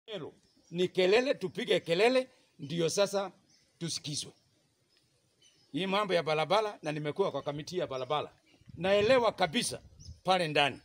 Meru ni kelele, tupige kelele ndio sasa tusikizwe. Hii mambo ya barabara, na nimekuwa kwa kamiti ya barabara, naelewa kabisa pale ndani.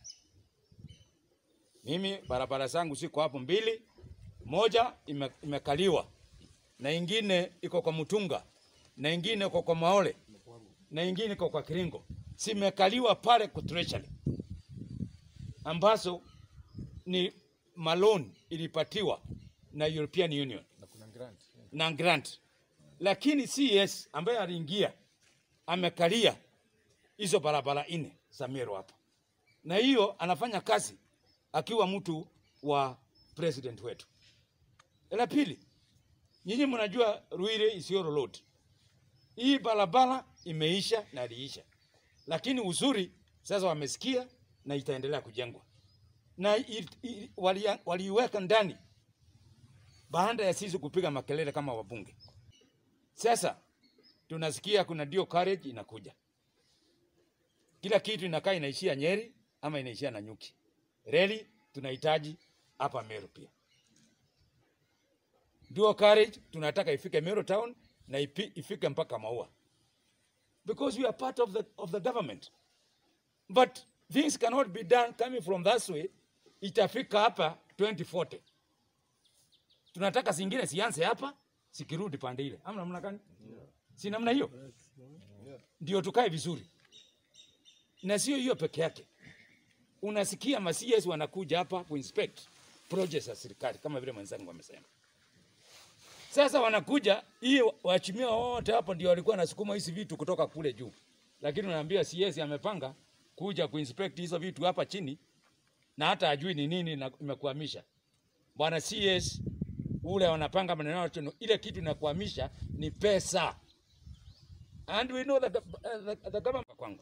Mimi barabara zangu ziko hapo mbili, moja ime, imekaliwa na ingine iko kwa Mutunga na ingine iko kwa Maole na ingine iko kwa Kiringo, zimekaliwa pale kwa treasury ambazo ni maloni ilipatiwa na European Union na grant, lakini CS ambaye aliingia amekalia hizo barabara nne za Meru hapa, na hiyo anafanya kazi akiwa mtu wa president wetu. La pili, nyinyi mnajua Ruire Isiolo Road, hii barabara imeisha na iliisha, lakini uzuri sasa wamesikia na itaendelea kujengwa na i- i- walia- waliiweka ndani baada ya sisi kupiga makelele kama wabunge. Sasa tunasikia kuna dio carriage inakuja, kila kitu inakaa inaishia Nyeri ama inaishia Nanyuki. Reli tunahitaji hapa Meru pia. Dual carriage tunataka ifike Meru town na ipi, ifike mpaka Maua because we are part of the, of the government but things cannot be done coming from that way. Itafika hapa 2040 tunataka zingine sianze hapa sikirudi pande ile, ama namna gani? Si namna hiyo ndio tukae vizuri, na sio hiyo peke yake. Unasikia ma CS wanakuja hapa kuinspect projects za serikali kama vile mwenzangu amesema. Sasa wanakuja hii waheshimiwa wote hapo ndio walikuwa wanasukuma hizi vitu kutoka kule juu, lakini unaambia CS amepanga kuja kuinspect hizo vitu hapa chini na hata ajui ni nini na imekwamisha. Bwana CS ule wanapanga maneno yote, ile kitu inakwamisha ni pesa, and we know that the, uh, the, the government kwangu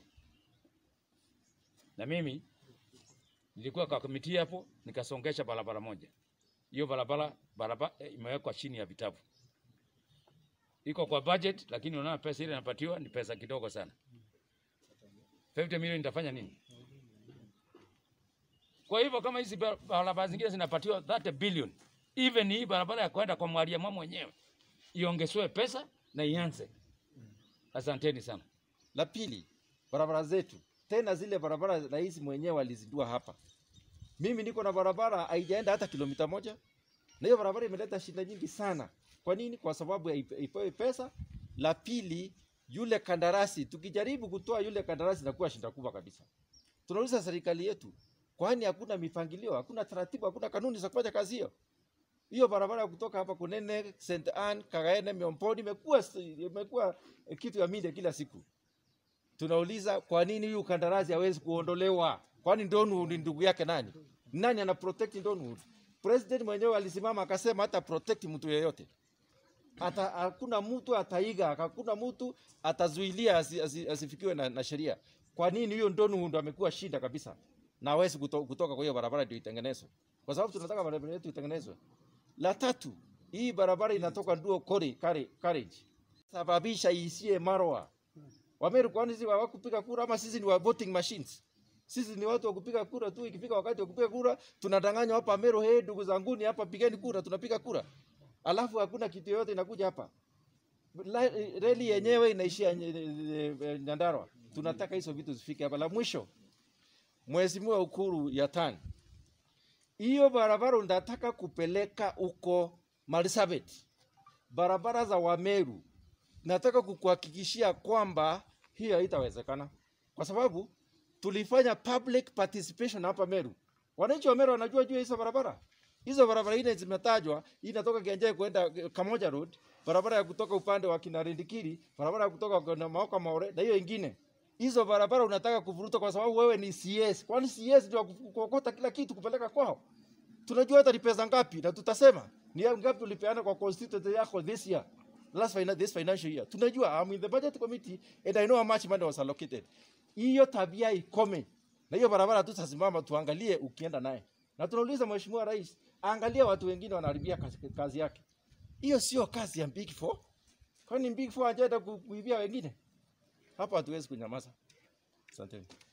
na mimi nilikuwa kwa kamiti hapo, nikasongesha barabara moja. Hiyo barabara barabara eh, imewekwa chini ya vitabu, iko kwa budget, lakini unaona pesa ile inapatiwa ni pesa kidogo sana. 50 milioni itafanya nini? Kwa hivyo kama hizi bar- barabara zingine zinapatiwa 30 billion, even hii barabara ya kwenda kwa Mwalimu mwenyewe iongezwe pesa na ianze. Asanteni sana. La pili, barabara zetu tena zile barabara rais mwenyewe alizindua hapa. Mimi niko na barabara haijaenda hata kilomita moja, na hiyo barabara imeleta shida nyingi sana. Kwa nini? Kwa sababu haipe- ipewe pesa. La pili, yule kandarasi, tukijaribu kutoa yule kandarasi inakuwa shida kubwa kabisa. Tunauliza serikali yetu, kwani hakuna mipangilio, hakuna taratibu, hakuna kanuni za kufanya kazi hiyo? hiyo barabara ya kutoka hapa Kunene, St Anne, Kagaene, Miomponi imekuwa imekuwa kitu ya media kila siku. Tunauliza kwa nini huyu kandarasi hawezi kuondolewa? Kwani Donwood ni ndugu yake nani? Nani ana protect Donwood? President mwenyewe alisimama akasema hata protect mtu yeyote. Hata hakuna mtu ataiga, hakuna mtu atazuilia asi, asi, asifikiwe na, na sheria. Kwa nini huyo Donwood amekuwa shida kabisa? Na hawezi kuto, kutoka kwa hiyo barabara ndio itengenezwe. Kwa sababu tunataka barabara yetu itengenezwe. La tatu, hii barabara inatoka Duo Kori, Kari, Carriage. Sababisha isie Marwa. Wameru kwani sisi hawakupiga kura ama sisi ni wa voting machines? Sisi ni watu wa kupiga kura tu, ikifika wakati wa kupiga kura tunadanganywa hapa Meru, hey, ndugu zanguni hapa pigeni kura, tunapiga kura. Alafu hakuna kitu yoyote inakuja hapa. La- Reli yenyewe inaishia nye- eh, eh, Nyandarua. Tunataka hizo vitu zifike hapa. La mwisho, Mheshimiwa Ukuru Yatan, hiyo barabara unataka kupeleka huko Marsabit, barabara za Wameru, nataka kukuhakikishia kwamba hiyo haitawezekana, kwa sababu tulifanya public participation hapa Meru. Wananchi wa Meru wanajua juu ya hizo barabara. Hizo barabara ile zimetajwa, hii inatoka Kianjai kwenda eh, Kamoja Road, barabara ya kutoka upande wa Kinarindikiri, barabara ya kutoka kwenda Maoka Maore na hiyo ingine. Hizo barabara unataka kuvuruta kwa sababu wewe ni CS. Kwani CS ndio wa ku- kuokota kila kitu kupeleka kwao? tunajua hata ni pesa ngapi na tutasema ni ya ngapi ulipeana kwa constituency yako this year last final, this financial year tunajua I'm in the budget committee and I know how much money was allocated hiyo tabia ikome na hiyo barabara tu tasimama tuangalie ukienda naye na tunauliza mheshimiwa rais angalia watu wengine wanaharibia kazi, kazi yake hiyo sio kazi ya big four kwani big four hajaenda ku- kuibia wengine hapa hatuwezi kunyamaza asanteni